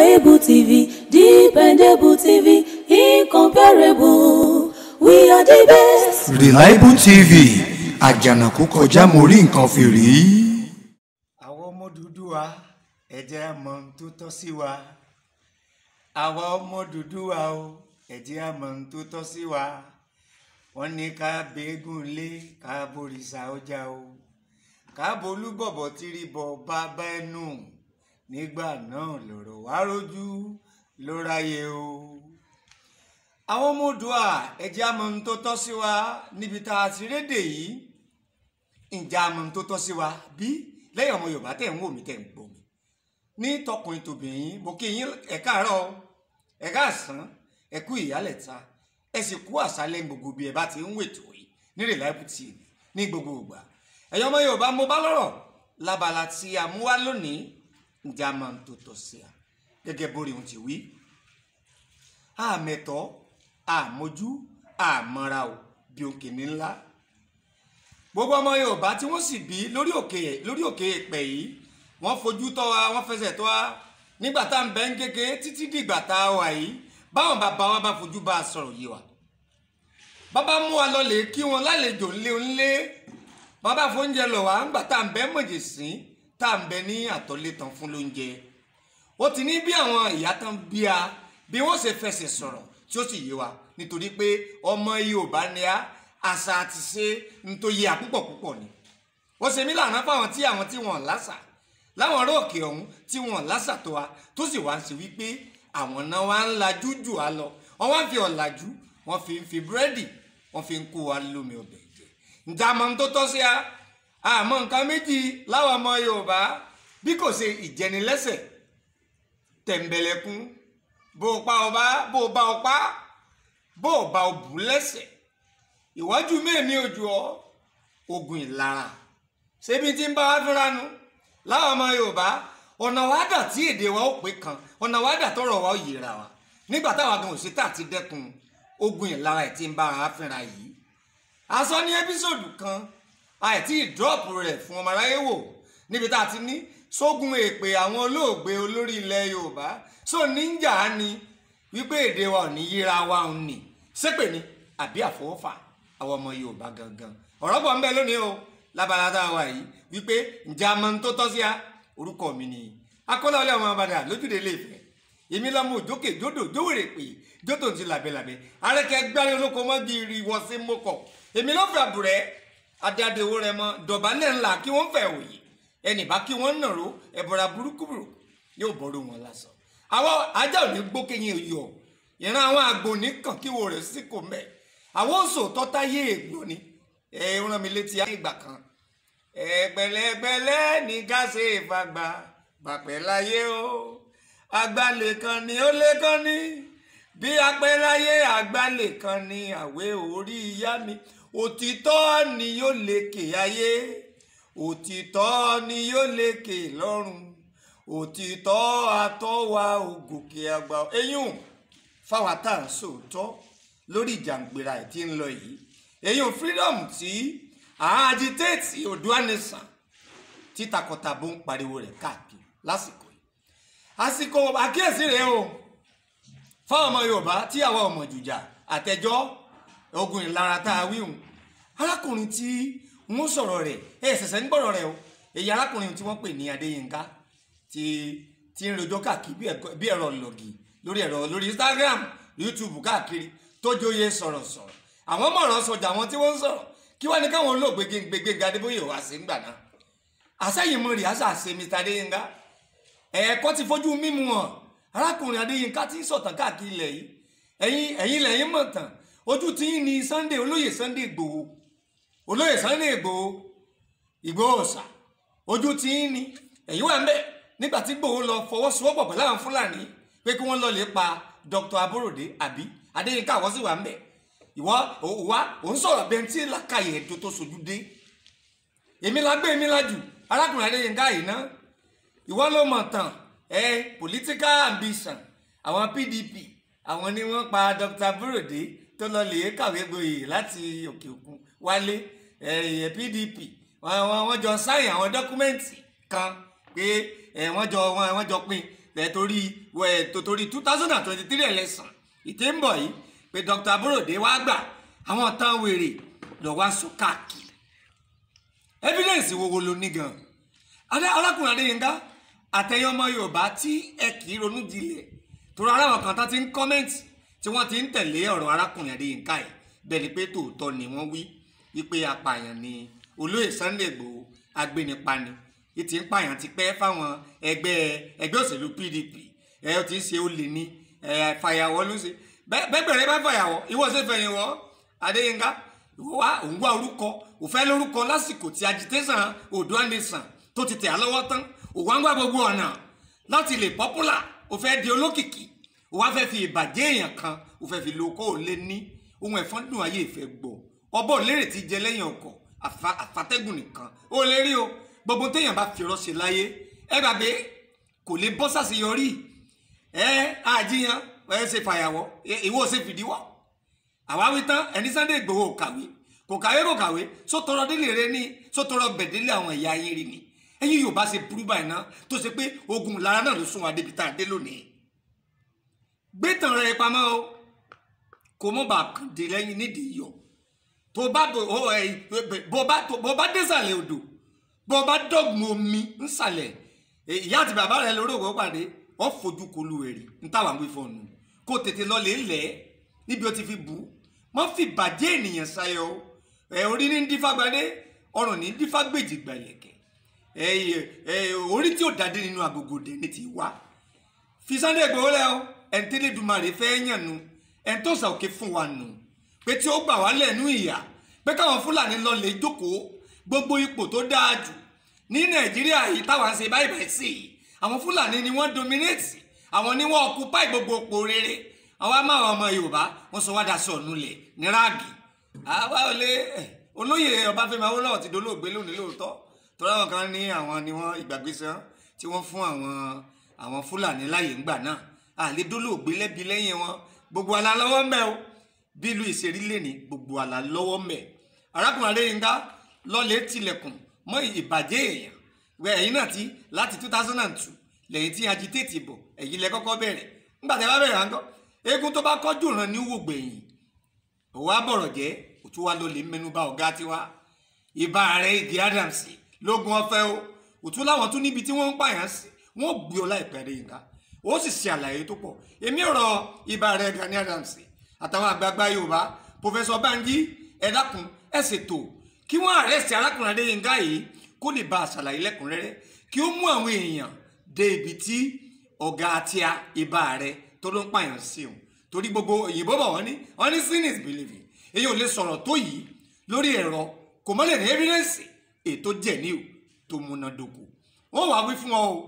Reliable TV, dependable TV, incomparable. We are the best. Reliable TV àjànàkú kọjá mo rí nǹkan fìrí. àwọn ọmọ Odùduwà ẹ jẹ́ á mọ ohun tó tọ́ sí wa àwa ọmọ Odùduwà o ẹ jẹ́ á mọ ohun tó tọ́ sí wa wọ́n ní ká bẹ́ẹ̀gùn lé ká borìṣà ọjà o ká bolúbọ̀bọ̀ tírí bọ̀ bàbá ẹnu nígbà náà lọ̀rọ̀ wá rójú ló ráyè o àwọn ọmọ Oòduà ẹ jẹ́ á mọ ohun tó tọ́ sí wa níbi tá a ti rédè yìí ǹjẹ́ a mọ ohun tó tọ́ sí wa bí lẹ́yìn ọmọ Yorùbá tẹ̀ ń wò mí tẹ̀ ń gbọ́ mi ní tọkùnrin tòbìnrin mo kí yín ẹ káàárọ̀ ẹ káàsán ẹ kú ìyálẹ̀ta ẹ sì kú àṣálẹ́ gbogbo bí ẹ bá ti ń wètò yìí ní Reliable TV ní gbogbo ìgbà ẹ̀yin ọmọ Yorùbá mo bá lọ́rọ̀ lábala tí a mú wá lónìí ǹjẹ́ a mọ ohun tó tọ́ sí a gẹ́gẹ́ bórí ohun ti wí àmẹ̀tọ́ àmójú àmọ́ra o bí òkè ní ńlá gbogbo ọmọ yorùbá tí wọ́n sì bí lórí òkè lórí òkè èpẹ̀ yìí wọ́n fojú tọ́ wa wọ́n fẹsẹ̀ tọ́ wa nígbà tá à ń bẹ ń kéke títí dìgbà tá a wà yìí báwọn bàbá wa bá fojú bá a sọ̀rọ̀ yìí wa bàbá mú wa lọ lè kí wọn lálejò ńlé ńlé bàbá fóúnjẹ lọ wá ńgbà tá à ń bẹ mọ̀jẹ̀ sí tá à ń bẹ ní àtọ́lé tán fún lóúnjẹ ó ti ní bí àwọn ìyá tán bí a bí wọ́n ṣe fẹsẹ̀ sọ̀rọ̀ tí ó sì yé wa nítorí pé ọmọ yorùbá ni a àṣà àti ṣe ń tó yẹ àpúpọ̀ púpọ̀ ni wọ́n ṣe mí lànà fáwọn tí àwọn tí wọ́n lásà láwọn ọ̀rọ̀ òkè ọ̀hún tí wọ́n lásà tó wa tó sì wá ń ṣe wípé àwọn náà wá ń lajú jù á lọ wọ́n wá ń fi ọ̀làjú wọ́n fi ń fi búrẹ́dì wọ́n fi ń kó wa lómi ọbẹ̀ jẹ ǹjẹ́ àmọ́ tó tọ́ sí a àmọ́ nǹkan méjì láwọn ọmọ yorùbá bí kò ṣe ìjẹnilẹ́sẹ̀ tẹ̀m̀bẹ̀lẹ̀kún bó o pa ọba bó o bá ọpá bó o bá o bù lẹ́sẹ̀ ìwájú mẹ́ẹ̀mí ojú ọ ogun ìlara ṣébi tí ń bá wá fúnra nu láwọn ọmọ yorùbá ọ̀nà wàdà tí èdè wa ó pé kan ọ̀nà wàdà tọrọ wa ó yẹra wa nígbà táwa gan òṣètà ti dẹ́kun ogun ìlara ẹ̀ tí ń bá wa fúnra yìí aṣọ ní ẹ́písòdù kan àìtí ìdọ́ọ̀pù rẹ̀ fún ọmọ aráyé wò níbi tá a ti ní sógun èpè àwọn olóògbé olórí ilẹ̀ yorùbá só níjà ni wípé èdè wa ò ní yíra wa ò ní ṣépè ni àbí àfọwọ́fà àwọn ọmọ yorùbá gangan ọ̀rọ̀ bọ̀ ń bẹ lónìí o lábala tá a wà yìí wípé ǹjẹ́ a mọ ohun tó tọ́ sí a orúkọ mi ni akọ́láwọlé ọmọ abàdà lójúde ilé Ifẹ̀ èmi lọ́mọ òjókè jódò jówèrè pé jótò ti làbẹ́làbẹ́ arẹ́kẹ́ gbárí olóko mọ́gì rí wọ́n sí mọ́kọ̀ èmi ló fẹ́ àbùrẹ́ adádewo rẹ mọ dọ̀bálẹ̀ ńlá kí wọ́n fẹ́ òye ẹnì bá kí wọ́n nàró ẹ̀bọ̀ra burúkú burúkú yóò bọ́rọ̀ wọn lásán àwọn ajá ò ní gbókèyìn yọ ìran àwọn àgbò nìkan kí wọ́n rẹ̀ sí kò mẹ́ àwọn oṣù tọ́táyé ègbò ni ẹ rán mi létí ìgbà kan ẹgbẹ̀lẹ́gbẹ̀lẹ́ ní ká ṣe ìfagbà gbàpẹ́ láyé o àgbàlẹ̀ kan ni ó lé kan ní bí apẹ́ láyé àgbàlẹ̀ kan ni àwẹ̀ orí ìyá mi òtítọ́ ni yóò lékè ayé òtítọ́ ni yóò lékè lọ́run òtítọ́ atọ́wà ògòkè àgbà eyín fáwọn tá à ń sòótọ́ lórí ìjàngbèrà ẹ̀ tí ń lọ yìí eyín freedom tí àájítéètì Oòduà Nation tí takọtabo ń pariwo rẹ̀ káàkiri lásìkò yìí àsìkò àkíyèsí rèé o fáwọn ọmọ Yorùbá tí àwọn ọmọ jùjà àtẹjọ́ ogun ìlara tá a wíhùn arákùnrin tí wọ́n sọ̀rọ̀ rẹ̀ ẹ ṣẹ̀ṣẹ̀ ń gbọ́rọ̀ rẹ̀ o èyí arákùnrin tí wọ́n pè ní Adéyínká tí tí ń rojọ́ káàkiri bí ẹ̀rọ lọ́gì lórí ẹ̀rọ lórí Instagram YouTube káàkiri tó jóye sọ̀rọ̀sọ̀rọ̀ àwọn mọ̀ràn sọjà àwọn tí wọ́n ń sọ̀rọ̀ kí wọ́n ní káwọn olóògbé Gbénga Adébóyè wá sí ńgbà náà àsẹ́yìn mọ̀ rí àṣà ṣe Mr Adéyínká ẹ̀ẹ́kọ́ ti fojú mímu hàn arákùnrin Adéyínká tí ń sọ̀tàn káàkiri ilẹ̀ yìí ẹ̀yin ẹ̀yin lẹ́yìn mọ̀ tàn ojú tí ń ní Sunday olóyè Sunday Ìgbòho olóyè Sunday Ìgbòho Ìgbòho ọ̀sà ojú tí ń ní ẹ̀yin wà ń bẹ̀ nígbà tí Ìgbòho lọ fọwọ́sowọ́pọ̀ pẹ̀lú àwọn Fúlàní pé kí wọ́n lọ lè pa Dr. Aborode àbí Adéyínká àwọn sì wà ń bẹ̀ ìwọ òwá òun sọ̀rọ̀ bẹ́ẹ̀ tí làkàyè ètò tó sojú dé èmi la gbé èmi la jù arákùnrin Adéyínká yìí ná ìwọ ló mọ̀ tán ẹ political ambition àwọn PDP àwọn ni wọ́n pa Dr. Aborode tó lọ lè kàwé gboyè láti òkè òkun wálé ẹ̀yẹ PDP wọ́n jọ sáyìn àwọn dọ́kúmẹ́ǹtì kan pé wọ́n jọ wọ́n jọ pín ẹ torí ẹ tó torí two thousand and twenty three election ìtẹ́ ń bọ̀ yìí pé Dr. Aborode wá gbà àwọn tán wèrè lọ wá sọ káàkiri evidence wo wo ló ní gan adé alákùnrin Adéyínká àtẹ̀yìn ọmọ Yorùbá tí ẹ kì í ronú jinlẹ̀ torí aráwọ̀ kan tán ti ń kọ́mẹ́ǹtì tí wọ́n ti ń tẹ̀lé ọ̀rọ̀ arákùnrin Adéyínká yìí bẹ́ẹ̀ ni pé tòótọ́ ni wọ́n wí wípé apààyàn ni olóyè Sunday Igboho agbénipa ni yìí ti ń pààyàn ti pẹ́ fáwọn ẹgbẹ́ ẹgbẹ́ òṣèlú PDP ẹ ó ti ń ṣe olè ní ẹ fàyàwọ́ ló ń ṣe bẹ́ẹ̀ bẹ̀rẹ̀ bá fàyàwọ́ ìwọ ṣe fẹ̀yìn wọ́ Adéyínká ìwọ wá òun wá orúkọ òfẹ́ lórúkọ lásìkò tí agitation Oòduà Nation tó ti tẹ̀ á lọ́wọ́ tán òun wá ń gbà gbogbo ọ̀nà láti lè popular òfẹ́ di olókìkí òun wá fẹ́ fi ìbàjẹ́ èèyàn kan òfẹ́ fi lo kó o lé ní ohun ẹ̀fọn dùn ayé ìfẹ́ gbọ́ ọbọ̀ lérè ti jẹ lẹ́yìn ọkọ̀ àfatẹ́gùn nìkan ó lè rí o gbogbo téèyàn bá fi rọ́ṣe láyé ẹ gbàgbé kò lè bọ́ sàṣeyọrí ẹ àjíyàn ẹ ṣe fàyàwọ́ ìwọ ṣe fìdíwọ́ àwa wí tán ẹni Sunday Igboho kàwé kò kàwé kò kàwé sótọrọ délé rẹ ní sótọrọ bẹ̀délé àwọn ẹ̀yà ayé rí ni ẹ̀yin Yorùbá ṣe burú báyìí náà tó ṣe pé ogun lára náà ló sún wa débi tá a dé lónìí gbé tàn rẹ pamọ́ o kò mọ̀ bá kàn dé lẹ́yìn nídìí yọ tó bá bó bá désàlẹ̀ odò bó bá dọ̀gbun omi nsàlẹ̀ ìyá àti bàbá rẹ lórí òwò pàdé ọ fojú kolu èrè ntàwọn wí fọnù kó tètè lọ lè lẹ̀ níbi ó ti fi bù mọ́ fi bàjẹ́ ènìyàn sayọ ẹ orí ní dífàgbadé ọrùn ní dífàgbèjì gbàlẹ̀kẹ̀ ẹ ẹ orí tí ó dàdé nínú agogo dé ní ti wá fi Sunday Igboho lẹ o ẹ̀ńtẹ́lẹ́dùmarè fẹ́ yàn nu ẹ̀ńtọ́sà òkè fún wa nù pé tí ó gbà wá lẹ́nu ìyà pé káwọn fúlàní lọ lè jókòó gbogbo ipò tó dáa jù ní nàìjíríà yìí táwọn ń ṣe báyìí báyìí sí i àwọn fúlàní ni wọ́n dominate àwọn ni wọ́n occupy gbogbo ipò rere àwọn amáwọn ọmọ yorùbá wọ́n sọ wá daṣọ ọ̀nulẹ̀ ní ráàgì àwa ò lè olóyè ọbáfẹ́mi awólọ́wọ̀ ti dolóògbé lónìí lóòótọ́ torí àwọn kan ní àwọn ni wọ́n ìgbàgbésẹ̀ tí wọ́n fún àwọn àwọn fúlàní láàyè ńgbà náà àlè dolóògbé lẹ́bi lẹ́yìn wọn gbogbo àlà lọ́wọ́ ń bẹ o bí ìlú ìṣerí lè ní gbogbo àlà lọ́wọ́ ń bẹ arákùnrin adéyínká lọ́lẹ̀ tilẹ̀kùn mọ́ ìbàjẹ́ èèyàn wẹ ẹ̀yin náà ti láti two thousand and two lẹ́yìn tí agitate bọ̀ ẹ̀yin lẹ kọ́kọ́ bẹ̀rẹ̀ nígbà tí a bá bẹ̀rẹ̀ àńkọ́ eégún tó bá kọ́jú ràn ní wò gbẹ̀yìn òwò àbọ̀rọ̀ jẹ́ òtún wa ló lè mẹ́nuba ọ̀gá tiwa ìbá rẹ̀ igi adams lógun ọ̀fẹ́ o òtún láwọn tún níbi tí wọ́n ń pààyàn sí wọ́n gbé ọ láìpẹ́ adéyínká ó sì ṣe àlàyé tó pọ̀ èmi ọ̀rọ̀ ìbá rẹ̀ Gani Adams àtàwọn àgbààgbà Yorùbá pòfẹsọ Banji ẹ dákun ẹ ṣètò kí wọ́n àrẹ́sì arákùnrin Adéyínká yìí kó lè bá a ṣàlàyé lẹ́kùnrẹ́rẹ́ kí ó mú àwọn èèyàn dé ibi tí ọ̀gá àti ìbá rẹ̀ tó ló ń pààyàn sí òun torí gbogbo òyìnbó bọ̀ wọ́n ní wọ́n ní sin is believing èyí ò lè sọ̀rọ̀ tó yìí lórí ẹ̀rọ kò mọ́lẹ̀ ní evidence ètò jẹ̀ní o tó múnádóko wọ́n wàá wí fún ọ o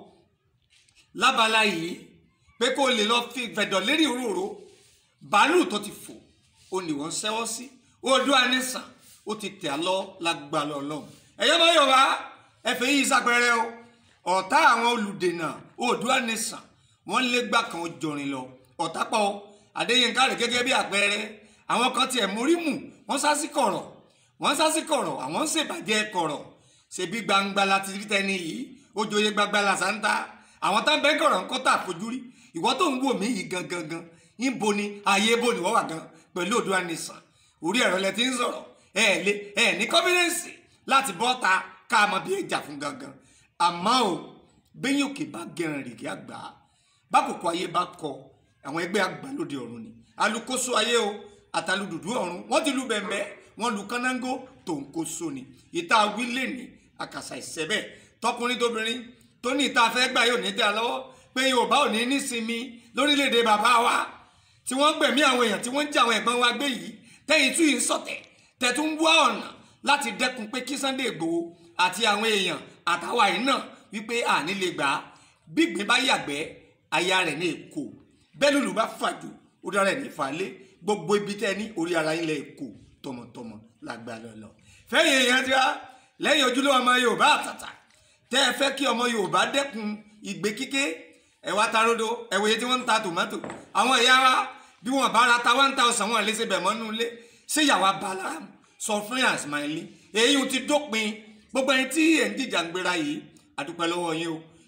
lábala yìí pé kó o lè lọ fi fẹ̀dọ̀ lérí òróró bàálù tó ti fò ó ní wọ́n ṣẹ́wọ́ sí Oòduà Nation ó ti tẹ̀ á lọ lágbàlọ́ ọlọ́run ẹ̀yọ́ bá yọ̀ wá ẹ̀fẹ̀ yìí sápẹ́rẹ́ o ọ̀tá àwọn olùdènà Oòduà Nation wọ́n lé gbà kan jọrin lọ ọ̀tá pọ̀ Adéyínká rẹ̀ gẹ́gẹ́ bí àpẹẹrẹ àwọn kan tiẹ̀ mórí mù wọ́n sá sí kọ̀rọ̀ wọ́n sá sí kọ̀rọ̀ àwọn ń ṣèbàjẹ́ kọ̀rọ̀ ṣebí gbangba láti rí tẹni yìí ó joyè gbangba làṣántà àwọn tá ń bẹ́ kọ̀rọ̀ ń kọ́ tà fojú rí ìwọ tó ń wò mí yìí gangan gan níbo ni ayé bò ní wọ́n wà gan pẹ̀lú Oòduà Nation orí ẹ̀rọ lẹ ti ń sọ̀rọ̀ ẹ lé ẹ ní confidence láti bọ́ ta ká mọ bí ẹja fún gangan àmọ́ o bẹ́yìn òkè bá gẹ̀ràn rèé àgbà bákòókò ayé bá kọ àwọn ẹgbẹ́ àgbà lóde ọ̀run ni alukoso ayé o àtàlùdùdú ọ̀run wọ́n ti lu bẹ̀m̀bẹ́ wọ́n lu kánángó tó ń kó so ni ìta wílé ní àkàṣà ìṣẹ́bẹ̀ tọkùnrin tóbìnrin tó ní ìta fẹ́ gbà yóò ní dá lọ́wọ́ pé Yorùbá ò ní nísinmi lórílẹ̀‐èdè bàbá wa tí wọ́n gbẹ̀mí àwọn èèyàn tí wọ́n ń jẹ́ àwọn ẹ̀gbọ́n wa gbé yìí tẹ́yìn tún yìí ń sọ̀tẹ̀ tẹ̀tún wá ọ̀nà láti dẹ́kun pé kí Sunday Igboho àti àwọn èèyàn àtàwa yìí náà wípé àní lè gbà á gbígbín bá yàgbẹ́ aya rẹ̀ ní èkó bẹ́ẹ̀ lùlù bá fàjò orí ara ẹ̀ ní ìfàlẹ́ gbogbo ibi tẹ́ ní orí ara yín lẹ̀ èkó tọmọtọmọ làgbà lọ́lọ́ fẹ́yìn èèyàn ti wá lẹ́yìn ojúlówó ọmọ Yorùbá àtàtà tẹ́ ẹ fẹ́ kí ọmọ Yorùbá dẹ́kun ìgbé kíké ẹ wá ta rodo ẹ wòye tí wọ́n ń ta tòmátò àwọn ìyá wa bí wọ́n bá ra ta one thousand wọn lè ṣe bẹ̀ mọ́nú ilé ṣé ìyàwó abala sọ fún yàn Ismaili èyí ti dópin gbogbo ẹni tí ẹ̀ ń dìjà ń gbéra yìí àdúpẹ́ lọ́wọ́ yín o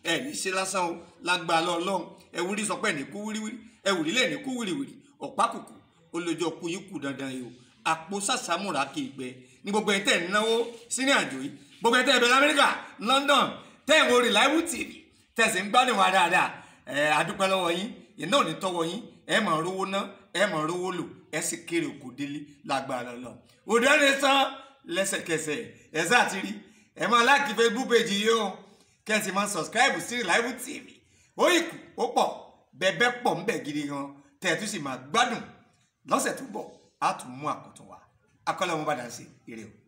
ẹ ní ṣe lásán o lágbàá lọ ọlọ́run ẹwúrí sọ pé ẹ ní kú wíríwírí ẹwúrí lẹ ní kú wíríwírí ọ̀pá kùkù olójó kú yín kù dandan yìí o àpò sàsámùrà kì í gbẹ ní gbogbo ẹ̀ tẹ̀ ń náwó sínú àjò yìí gbogbo ẹ̀ tẹ̀ bẹ̀ lamẹ́ríkà London tẹ̀ ń wo Reliable TV tẹ̀sí ń gbádùn wa dáadáa ẹ̀ adúpẹ́ lọ́wọ́ yín iná ò ní tọ́wọ́ yín ẹ̀ máa rówó ná ẹ̀ máa rówó lò ẹ̀ sì kéré òkú délé lágbára lọ òde ẹni tán lẹ́sẹ̀kẹsẹ̀ ẹ̀ sáà ti rí ẹ̀ máa láàkì Facebook page yìí o kẹ́sì máa subscribe sí Reliable TV ó ìkù ó pọ̀ bẹ́ẹ̀ pọ̀ ń bẹ̀ gidi gan tẹ̀tù sì máa gbádùn lọ́sẹ̀ tó bọ̀ á tún mú àkọ́tún wa akọ́lẹ̀ wọn bá dà sí ire o.